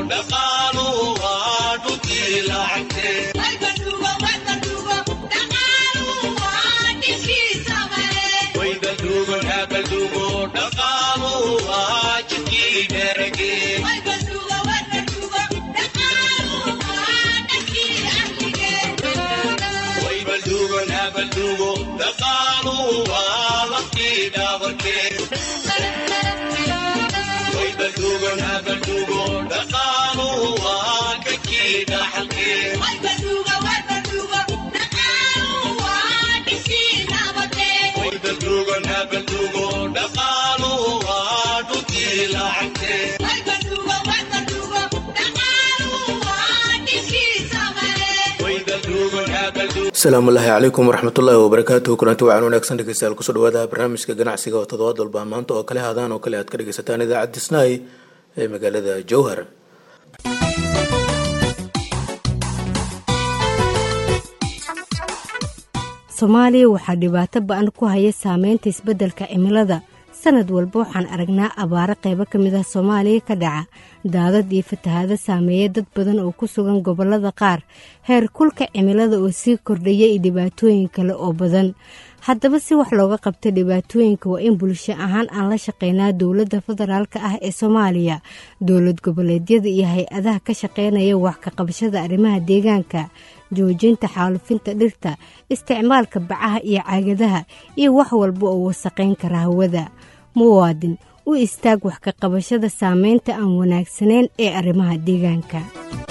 asalaamullaahi calaykum waraxmatullaahi wabarakaatuhu kulanti wacan wanaagsan dhegeystayaal kusoo dhawaada barnaamijka ganacsiga oo toddobaad walba maanta oo kale hadaan oo kale aad ka dhegeysataan idaacad disnay ee magaalada jowhar soomaaliya waxaa dhibaato ba-an ku haya saameynta isbeddelka cimilada sanad walba waxaan aragnaa abaaro qaybo ka mid ah soomaaliya ka dhaca daadad iyo fatahaado saameeya dad badan oo ku sugan gobollada qaar heer kulka cimilada oo sii kordhaya iyo dhibaatooyin kale oo badan haddaba si wax looga qabta dhibaatooyinka waa in bulsho ahaan aan la shaqeynaa dowladda federaalka ah ee soomaaliya dowlad goboleedyada iyo hay-adaha ka shaqeynaya wax ka qabashada arrimaha deegaanka joojinta xaalufinta dhirta isticmaalka bacaha iyo caagadaha iyo wax walba oo wasaqayn kara hawada muwaadin u istaag wax ka qabashada saameynta aan wanaagsanayn ee arrimaha deegaanka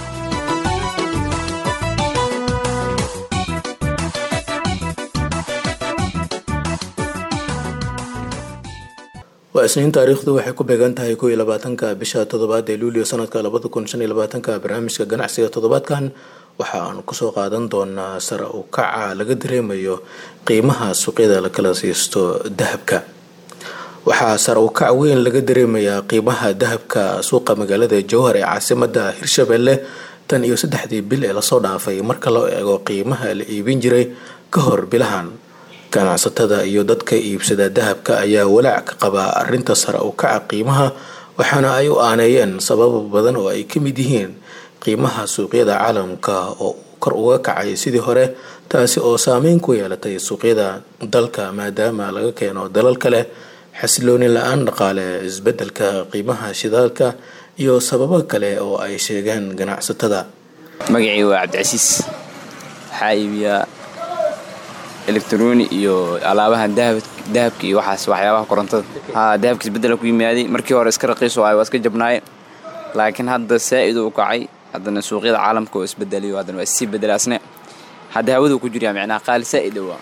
waa isniin taariikhdu waxay ku beegan tahay kow iyo labaatanka bisha toddobaad ee luulio sanadka labada kun shan iyo labaatanka barnaamijka ganacsiga toddobaadkan waxa aan kusoo qaadan doonaa sare u kaca laga dareemayo qiimaha suuqyada la kala siisto dahabka waxaa sare u kac weyn laga dareemayaa qiimaha dahabka suuqa magaalada jowhar ee caasimada hirshabelle tan iyo saddexdii bil ee lasoo dhaafay marka loo eego qiimaha la iibin jiray ka hor bilahan ganacsatada iyo dadka iibsada dahabka ayaa walaac ka qabaa arinta sare u kaca qiimaha waxaana ay u aaneeyeen sababo badan oo ay ka mid yihiin qiimaha suuqyada caalamka oo kor uga kacay sidii hore taasi oo saameyn ku yeelatay suuqyada dalka maadaama laga keeno dalal kale xasilooni la-aan dhaqaale isbedelka qiimaha shidaalka iyo sababo kale oo ay sheegeen ganacsatada magacii waa cabdicasiis waxaa iibiyaa elektroni iyo alaabahan dahabka iyo waxaas waxyaabaha korontada haa dahabka isbedela ku yimaaday markii hore iska raqiiso ay waa iska jabnaaye laakiin hadda saa'id uu kacay haddana suuqyada caalamka oo isbedeliyo haddana waa isii bedelaasne hadda hawadu ku jiryaa micnaha qaali saa'id waa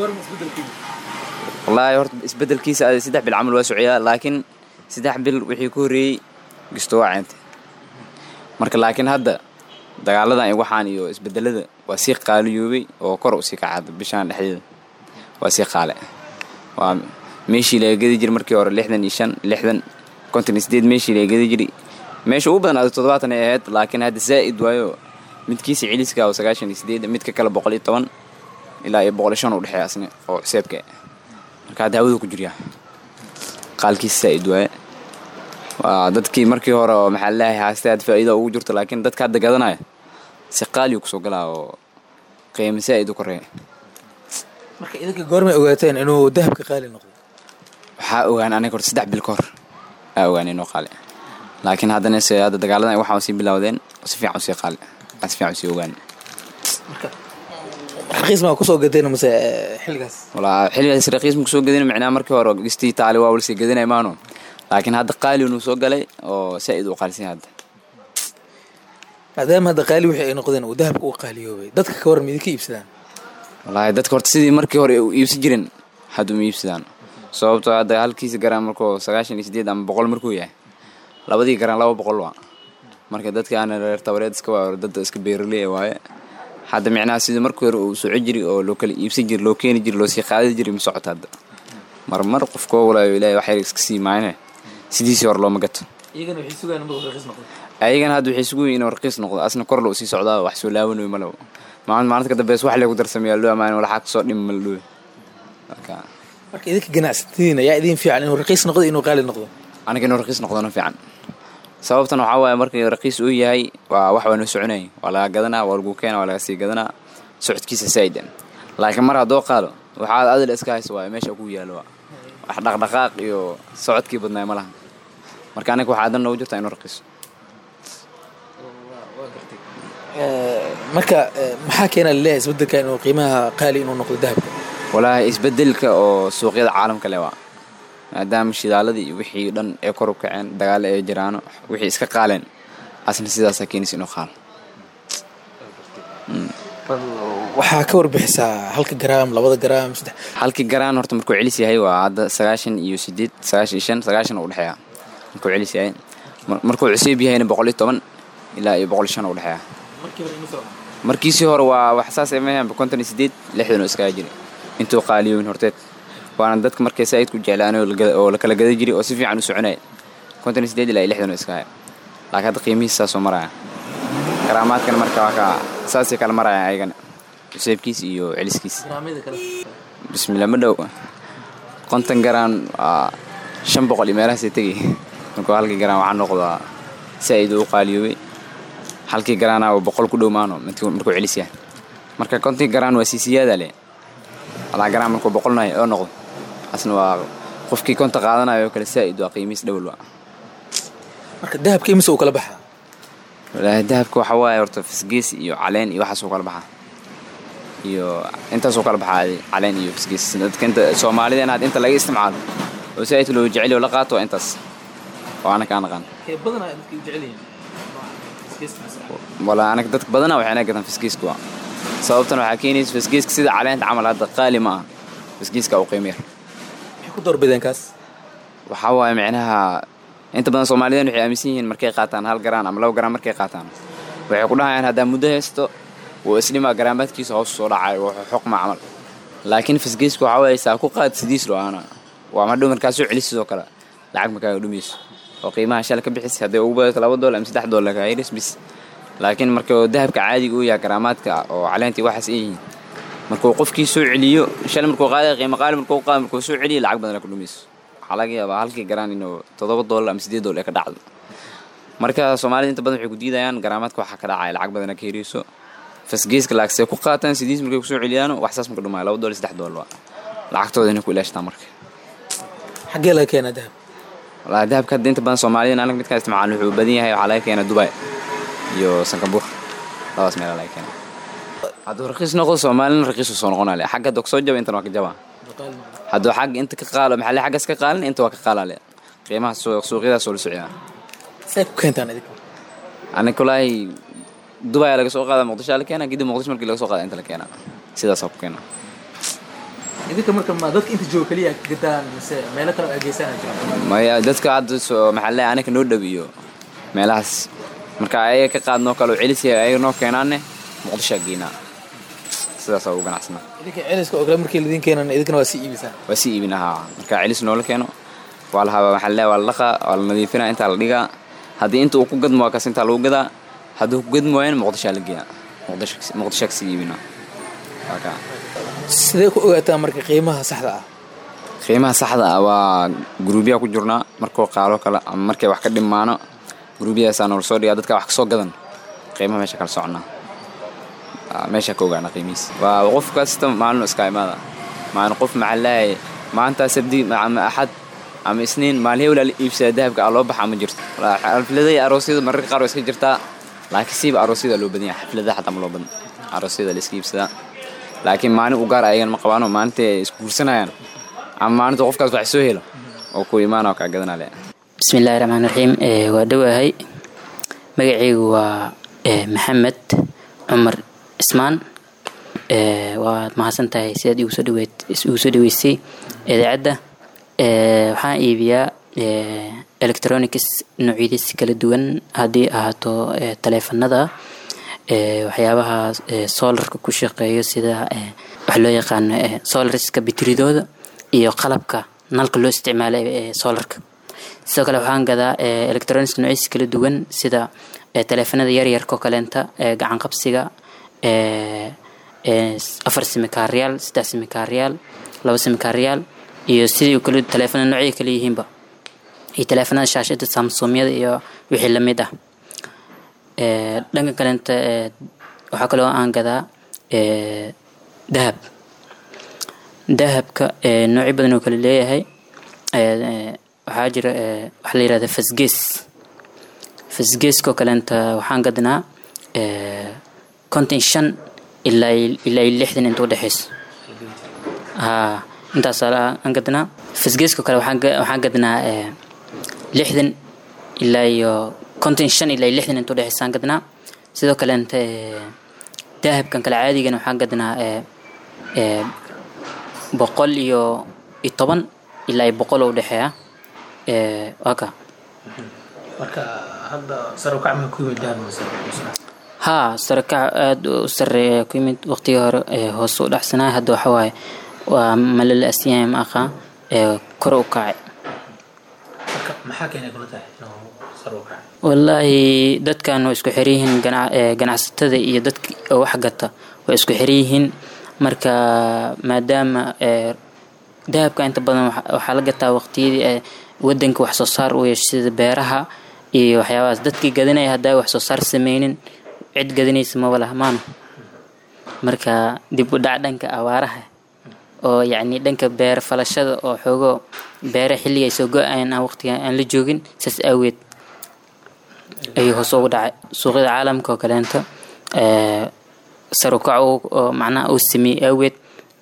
wallaahi horta isbedelkiisa saddex bil camal waa socyaa laakiin saddex bil wixii ku horreeyey gisto waa ceentay marka laakiin hadda dagaaladan iyo waxaan iyo isbedelada waa sii qaaliyoobay oo kor u sii kacada bishaan dhexdeeda waa sii qaale waa meeshii laga gedi jiray markii hore lixdan iyo shan lixdan konton iyo sideed meeshii laga gedi jiray meesha ugu badan adag toddobaatan ay ahayd laakiin hadda zaa'id waayo midkiisa celiska oo sagaashan iyo sideed midka kale boqol iyo toban ilaa iyo boqol iyo shan u dhexeeya asna oo xuseebka marka hadda hawadu ku jiryaa qaalkiisa zaa'id waaye waa dadkii markii hore oo maxaa laleeyahay haastay aad faa'iida ugu jirto laakiin dadka hadda gadanaya si qaaliyu kusoo galaa oo qiimo saa'id u koreeya marka idinka goormay ogaateen inuu dahabka qaali noqdo waxaa ogaan aniga horta saddex bil ka hor aa ogaan inuu qaali laakiin haddana se hadda dagaaladan waxaa sii bilowdeen si fiican usii qaali si fiican usii ogaan raqiis maa kusoo gadeen mase xilligaas walaa xilligaas raqiis ma kusoo gadin macnaha markii hore gistii taali waa walsii gadinay maano laakiin hadda qaali inuu soo galay oo saa'id u qaalisan hadda maadaama hadda qaali wixii ay noqdeen uu dahabka u qaaliyoobay dadka ka waran midinka iibsadaan wallaahi dadka horta sidii markii hore u iibsan jiren hadda uma iibsadaan sababtoo hadda halkiisa garaan markuu sagaashan iyo sideed ama boqol markuu yahay labadii garaan laba boqol waa marka dadka aana reer tabareed iska waa dadda iska beeraley waaye hadda micnaha sidii markii hore uu soco jiri oo loo kala iibsan jiri loo keeni jiri loo sii qaadi jiri ma socoto hadda marmar qofkoo walaayo ilaahay waxyar iska sii maayne sidiisii hore looma gato iyagana waxay sugaan inuu raqiis noqdo ayagana hadda waxay sugu yihin inuu raqiis noqdo asna kor loo sii socdaa wax soo laawanayo malabo maalin maalinta ka dambeys wax lagu darsameeyaa loo amaanin walaxaa kasoo dhimi maladhowe marka marka idinka ganacsatadiin ayaa idin fiican inuu raqiis noqdo inuu qaali noqdo aniga inuu raqiis noqdona fiican sababtan waxaa waaye markii raqiis uu yahay waa wax waa noo soconaya waa laga gadanaa waa lagu keena waa laga sii gadanaa socodkiisa saa'idan laakiin mar haddoo qaado waxaad adil iska hayso waaye meesha ku yaalo waa wax dhaqdhaqaaq iyo socodkii badnaay ma laha marka aniga waxaa dan noogu jirtaa inuu raqiiso marka maxaa keena laleeyahay isbedelka inuu qiimaha qaali inuu noqdo dahabka walaahi isbedelka oo suuqyada caalamka le waa maadaama shidaaladii iyo wixii dhan ee kor u kaceen dagaalo ee jiraano wixii iska qaaleen asna sidaasaa keenaysa inuu qaalo waxaa ka warbixisaa halka garaam labada garaam saddex halkii garaan horta markuu celis yahay waa hadda sagaashan iyo sideed sagaashan iyo shan sagaashan u dhexeeya markuu celis yahay Mar- markuu cuseeb yahayna boqol iyo toban ilaa iyo boqol iyo shan u dhexeeya markiisii hore waa wax saas mahan konton iyo sideed lixdan oo iskaga jira intuu qaaliyoyn horteed waana dadka markay saaid ku jeclaan oo la gada- oo la kala gada jiray oo si fiican u soconaya konton iyo sideed ilaa iyo lixdan oo iskaga laakiin hadda qiimihiis saasoo maraya karaamaadkana marka waa ka saasay kala marayaan ayagana cuseebkiis iyo celiskiis bismillah ma dhow konton garaan waa shan boqol iyo meelahaasay tegay markuu halkii garaan waxaa noqdaa saaid u qaaliyoobay halkii garaana waa boqol ku dhowmaano markuu markuu celis yahay marka kontii garaan waa siisiyaada le alaa garaan markuu boqolnahay oo noqdo asna waa qofkii konta qaadanayo oo kale saaid waa qiimihiis dhowel waa marka dahabka imise uu kala baxaa walaahi dahabka waxaa waaye horta fisgees iyo caleen iyo waxaasuu kala baxaa iyo intaasuu kala baxaa adi, caleen iyo fisgees dadka inta soomaalida inaad inta laga isticmaalo oo saaid loo jecel oo la qaato waa intaas oo anaka aan aqaan badanaa dadka jecel yihiin wala anaga dadka badana waxayna gataan fisgeeska waa sababtan waxaa keenaysa fisgeeska sida caleenta camal hadda qaali ma aha fisgeeska u qiimo yar maxay ku doorbideen kaas waxaa waaye micnaha inta badan soomaalidan waxay aaminsan yihiin markay qaataan hal garaan ama laba garaan markay qaataan waxay ku dhahayaan haddaa muddo haysto wuu isdhimaa garaamaadkiisa hoos soo dhacayo wuxuu xoqma camal laakiin fisgeesku waxaa waaye saa ku qaad sidiis loo aana waa madhow markaa soo celis sidoo kale lacag makaaga dhumayso oo qiimaha shala ka bixis hadday ugu badato laba doolar ama saddex doolar kaa yaris bis laakiin marka dahabka caadiga uu yahay garaamaadka oo caleentii waxaas ay yihiin markuu qofkii soo celiyo shalay markuu qaadaya qiimo qaali markuu qaado markuu soo celiyo lacag badan ku dhumayso waxaa laga yaabaa halkii garaan inuu toddoba doolar ama siddeed doolar ay ka dhacdo marka soomaalida inta badan waxay ku diidayaan garaamaadka waxaa ka dhacaya lacag badana ka heriso fasgeeska laagsee ku qaataan sidiis markay kusoo celiyaan wax saas marka dhumaayo laba doolar saddex doolar waa lacagtooda inay ku ilaashtaan marka xaggee laga keenaa dahab walahi dahabka hadda inta badan soomaalida anaga midkaan isticmaalno wuxuu badan yahay waxaa laga keenaa dubai iyo sangabuur labadaas meelaa laga keenaa hadduu raqiis noqdo soomaalina raqiisu soo noqonaa le xagga hadda kasoo jaba intan waa ka jabaa hadduu xagga inta ka qaalo maxaa le xaggaas ka qaalin inta waa ka qaalaa le qiimaha suuq suuqyadaas oo la socdaa say ku keentaan idinka aniga kulaahi dubai laga soo qaada muqdisho la keenaa kadib muqdisho markii laga soo qaada inta la keenaa sidaasaa ku keenaa idinka marka ma dadka inta jooga keliya ka gadaan mise meelo kale oo ageysana jira maya dadka hadda soo maxaa le anaga noo dhow iyo meelahaas marka ayaga ka qaadnoo kale oo celis yahay ayaga noo keenaanne muqdishoa geynaa sidaasaa ugu ganacsanaa idinka celiska oo kale markii laidin keenan idinkana waa sii iibisaan waa sii iibin ahaa marka celis noola keeno waa la habaa maxaa le waa la dhaqaa waa la nadiifinaa intaa la dhigaa haddii inta uu ku gadmo waa kaas intaa lagu gadaa hadduu ku gadmi waayana muqdishoa la geeyaa muqdisho muqdishoa kasii iibinaa waa kaa sidee ku ogaataa marka qiimaha saxda ah qiimaha saxda ah waa guruubyaa ku jirnaa markuu qaalo kale ama markay wax ka dhimaano guruubyadaasaa noola soo dhigaa dadka wax kasoo gadan qiimaha meesha kala soconnaa Aa, meesha ka ogaana qiimihiis waa qof kasta maalin iska imaada maalin qof maxaa leeyahay maanta sabdi ama axad ama isniin maalin hewlaa la iibsada dahabka aa loo baxa ma jirto Walaa, xafladaha iyo aroosyada mararka qaar waa iska jirtaa laakiin siiba aroosyada loo badan yahay xafladaha xataa ma loo badan aroosyada la iska iibsadaa laakiin maalin u gaar ayagan ma qabaano maalinta ay isku guursanayaan ama maalinta qofkaas wax soo helo oo ku imaana oo kaa gadanaa le bismillaahi raxmaan raxiim ee, waa dhowahay magacaygu waa ee, maxamed cumar cismaan ee, waad mahadsan tahay sidaad igu soo dhaweyd igu soo dhaweysay idaacadda ee, waxaan iibiyaa ee, electronics noocyadiis kala duwan haddii ahaato ee, taleefanada ee, waxyaabaha ee, solarka ku shaqeeyo sida ee, wax loo yaqaano ee, solarska bitiridooda iyo qalabka nalka loo isticmaalo ee solarka sidoo kale waxaan gadaa ee, electronics noocyadiis kala duwan sida ee, taleefanada yaryarka oo kaleenta ee, gacan qabsiga ee, ee, afar simikaaryaal saddex simikaaryaal laba simikaaryaal iyo sidii kale taleefanada noocyada kale yihiinba iyo taleefanada shaashada samsumyada iyo wixii lamid ah dhanka kalenta waxaa kaloo aan gadaa dahab dahabka noocyo badan oo kale leeyahay waxaa jira waxaa la yirahda fasgees fasgeeskoo kalenta waxaan gadnaa konton shan ilaa ilaa lixdan inta udhexeyso haa intaas aan gadnaa fasgeeskoo kale waxaan gadnaa lixdan ilaa iyo konton shan ilaa iyo lixdan inta udhexeysa aan gadnaa sidoo kalenta dahabkan kale caadigana waxaan gadnaa boqol iyo iyo toban ilaa iyo boqol oo udhexeeya waa ka marka hadda sare ukac ma ku yimid dahab haa sare kac aada u sareeya ku yimid waqtigii hore hoos u dhacsanaa hadda waxa waaye waa malala asyahay ma aqaa kore u kacay maxaa keenay kula tahay inuu sare u kacay wallaahi dadkan waa isku xiryihiin ganacsatada iyo dadka wax gata waa isku xiryihiin marka maadaama dahabka inta badan waxaa la gataa waqtiyadii wadanka wax soo saar u yeesha sida beeraha iyo waxyaabahaas dadkii gadanaya haddaa wax soo saar sameynin cid gadanaysa maba laha maano marka dib u dhac dhanka abaaraha oo yacni dhanka beer falashada oo xoogo beere xilliga ay soo go-ayan aan waqtiga aan la joogin saas aaweed ayuu hoos ugu dhacay suuqyada caalamka oo kaleento sarukac oo macnaha uu sameeyey aaweed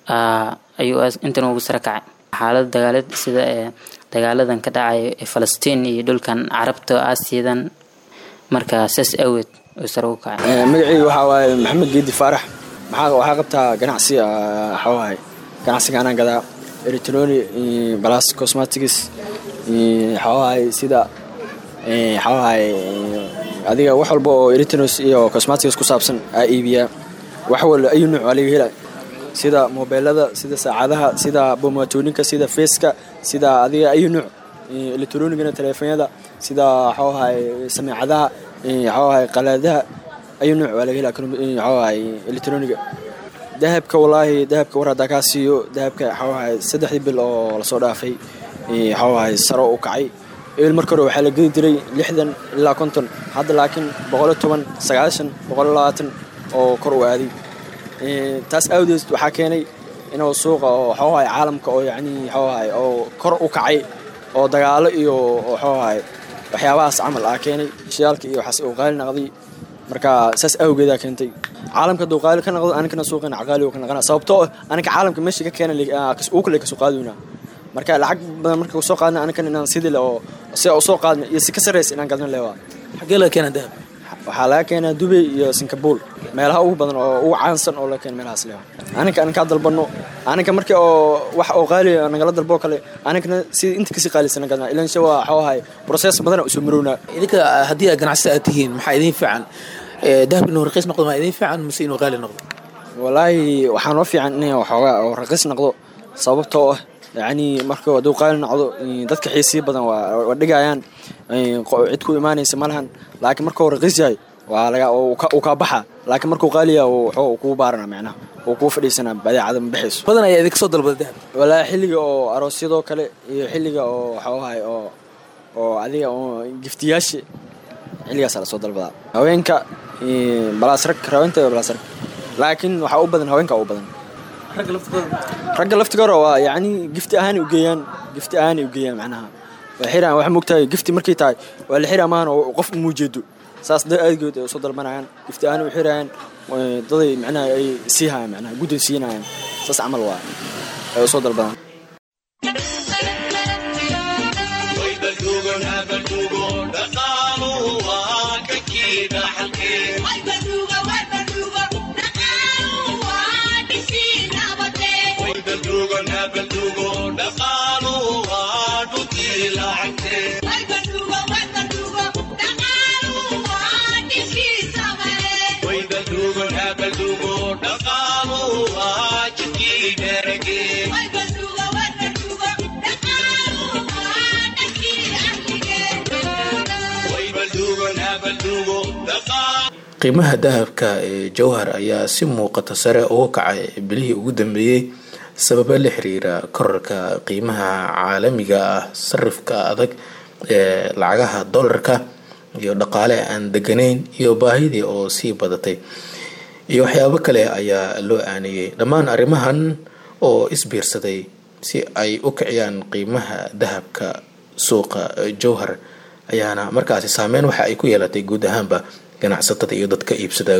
ayuu intan ugu sare kacay xaalada dagaalad sida dagaaladan ka dhacay falastiin iyo dhulkan carabta aasiyadan marka saas aaweed oo sare ugu kacay magacayga waxaa waaye maxamed geedi faarax maxaa waxaa qabtaa ganacsi waxaa waaye ganacsiga anaan gadaa eritroni balas cosmetics waxaa waaye sida waxaa waaye adiga wax walba oo eritrinos iyo cosmetics ku saabsan aa iibiyaa wax walba ayu nuuc waa laga helaa sida mobeelada sida saacadaha sida bomatooninka sida feeska sida adiga ayu nuuc elektronigana taleefonyada sida waxaawahay sameecadaha waxaawahay qalaadaha ayu nuuc waa laga helaa waxaawahay elektroniga dahabka wallaahi dahabka war haddaa kaa siiyo dahabka waxaawahay saddexdii bil oo lasoo dhaafay waxaawahay saro u kacay eel marka hore waxaa la gedi jiray lixdan ilaa konton hadda laakiin boqoliyo toban sagaashan boqoliyo labaatan oo kor u aaday taas awdeed waxaa keenay inuu suuqa oo waxaawahay caalamka oo yacni waxaawahay oo kor u kacay oo dagaalo iyo waxaawahay waxyaabahaas camal ah keenay shiyaalka iyo waxaas uu qaali naqday marka saas awgeedaa keentay caalamka hadduu qaali ka naqdo aninkana suuqina qaali uu ka naqana sababtoo aninka caalamka meesha ka keena uu kale kasoo qaadayna marka lacag badan marka soo qaadna aninkana inaan sidii le oo sida u soo qaadna iyo si ka sarreysa inaan gadna leewaa xaggee laga keena dahab waxaa laga keenaa dubay iyo singabuul meelaha ugu badan oo ugu caansan oo laga keena meelahaas leewa aninka aninkaa dalbano aninka markii oo wax oo qaali nagala dalbo kale aninkana sida inta kasii qaalisana gadna ilan sha waa waxaawahay process badana usoo marownaa idinka haddii aad ganacsata aad tihiin maxaa idin fiican dahab inuu raqiis noqdo maa idin fiican mise inuu qaali noqdo wallaahi waxaa noo fiican in waxoogaa oo raqiis noqdo sababtoo ah yacni marka hadduu qaali noqdo dadka xiisii badan waa dhigayaan cid ku imaanaysa ma lahan laakiin marka uu raqiis yahay waa laga uu kaa baxa laakiin markuu qaali yahay wuxuu kuu baarana macnaha uu kuu fadhiisanaa badeecada ma baxayso badan ayaa idinka soo dalbada dahab wallaahi xilliga oo aroosyadoo kale iyo xilliga oo waxaawahay oo oo adiga oo giftiyaasha xilligaasaa lasoo dalbadaa haweenka balaasrag haweenta balaasrag laakiin waxaa u badan haweenka u badan ragga laftigooda ragga laftigooda waa yacni gifti ahaanay ugeeyaan gifti ahaanay ugeeyaan macnaha waa xiraan wax moogtahay gifti markay tahay waa la xiraa maahan oo qof umuu jeedo saas da aadgood ay usoo dalbanayaan gifti ahaanay u xirayaan daday macnaha ay sii hayaan macnaha gudday siinayaan saas camal waa ay usoo dalbadaan qiimaha dahabka ee jowhar ayaa si muuqata sare uga kacay bilihii ugu dambeeyey sababa la xiriira korarka qiimaha caalamiga ah sarifka adag ee lacagaha dollarka iyo dhaqaale aan deganayn iyo baahidii oo sii badatay iyo waxyaabo kale ayaa loo aaneeyey dhammaan arrimahan oo isbiirsaday si ay u kiciyaan qiimaha dahabka suuqa jowhar ayaana markaasi saameyn waxa ay ku yeelatay guud ahaanba ganacsatada iyo dadka iibsada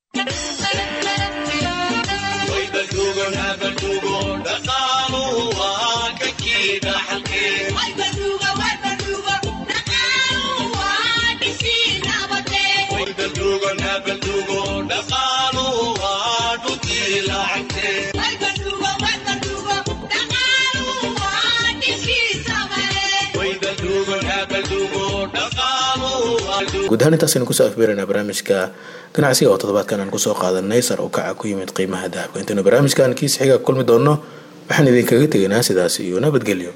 guud ahaan intaasaynu kusoo afbeeraynaa barnaamijka ganacsiga oo toddobaadkan aan kusoo qaadanay sar u kaca ku yimid qiimaha dahabka intaynu barnaamijkan kiis xiga kulmi doonno waxaan idinkaga tegaynaa sidaas iyo nabadgelyo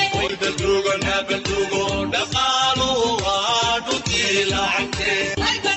dhaqaaluhu waa dhulkii lacagtee